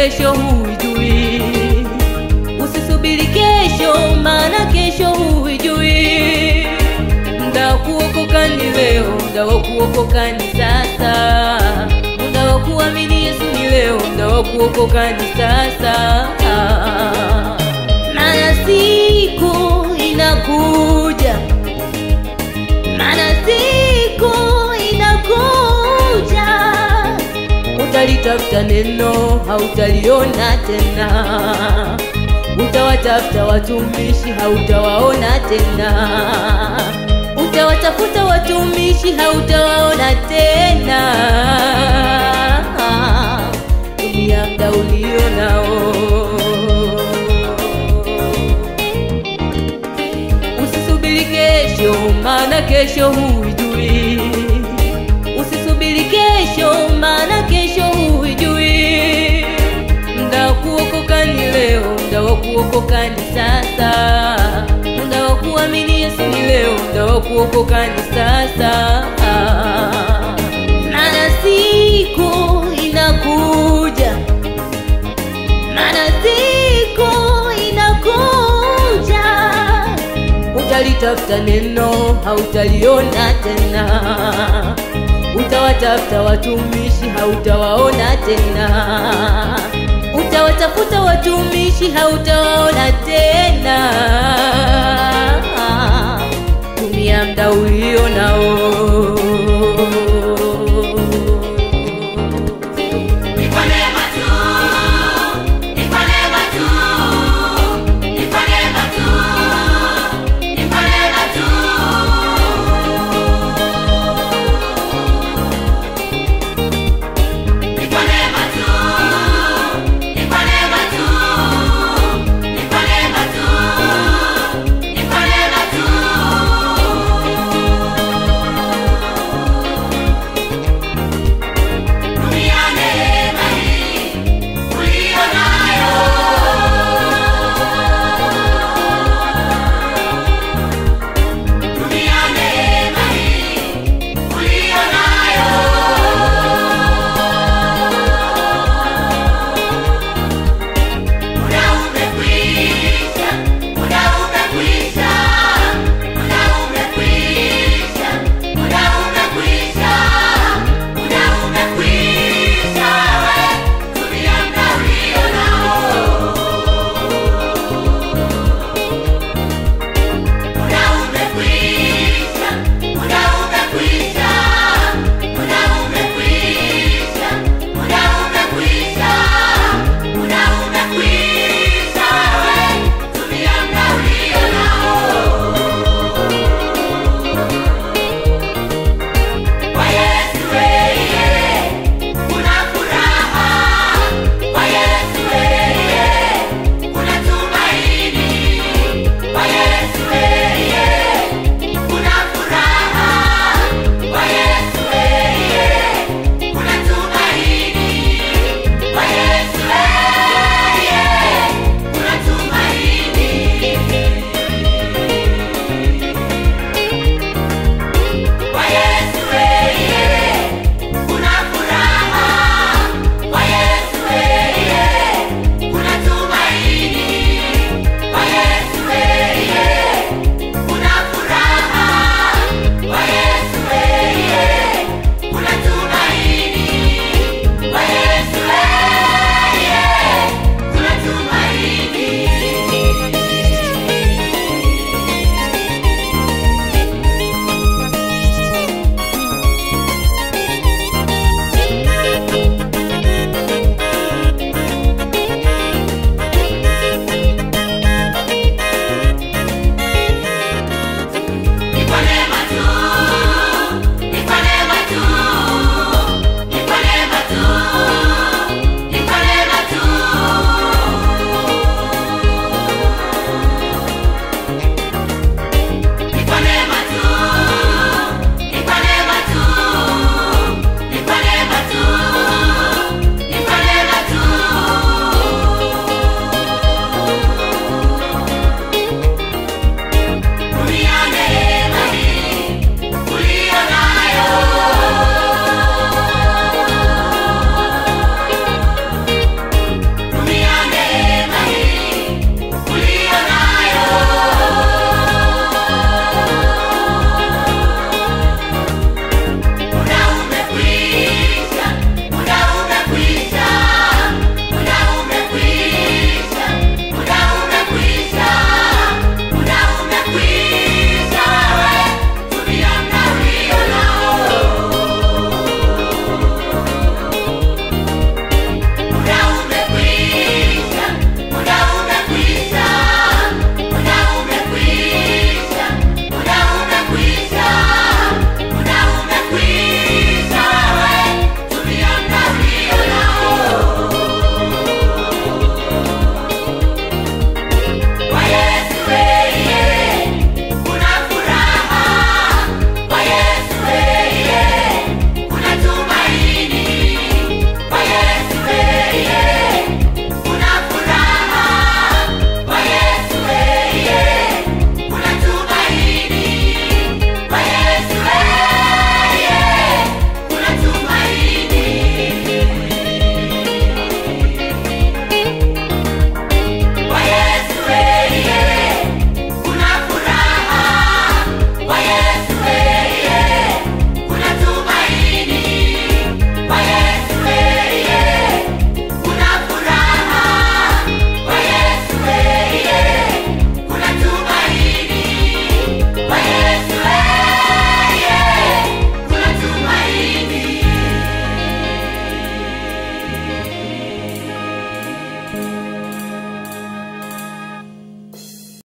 kesho huijui. Usisubiri kesho, maana kesho huijui. Muda wa kuokoka ni leo, muda wa kuokoka ni sasa. Muda wa kuamini Yesu ni leo, muda wa kuokoka ni sasa. Maana siku inakuja, maana siku inakuja, utalitafuta neno hautaliona tena, utawatafuta watumishi hautawaona tena, utawatafuta watumishi hautawaona tena. Tumia muda ulio nao. Usisubiri kesho, maana kesho huijui. Usisubiri kesho, maana kesho huijui. Muda wa kuokoka ni leo, muda wa kuokoka ni sasa. Muda wa kuamini Yesu ni leo, muda wa kuokoka ni sasa. Maana siku inakuja, maana siku inakuja utalitafuta neno hautaliona tena, utawatafuta watumishi hautawaona tena, utawatafuta watumishi hautawaona tena. Tumia muda ulio nao.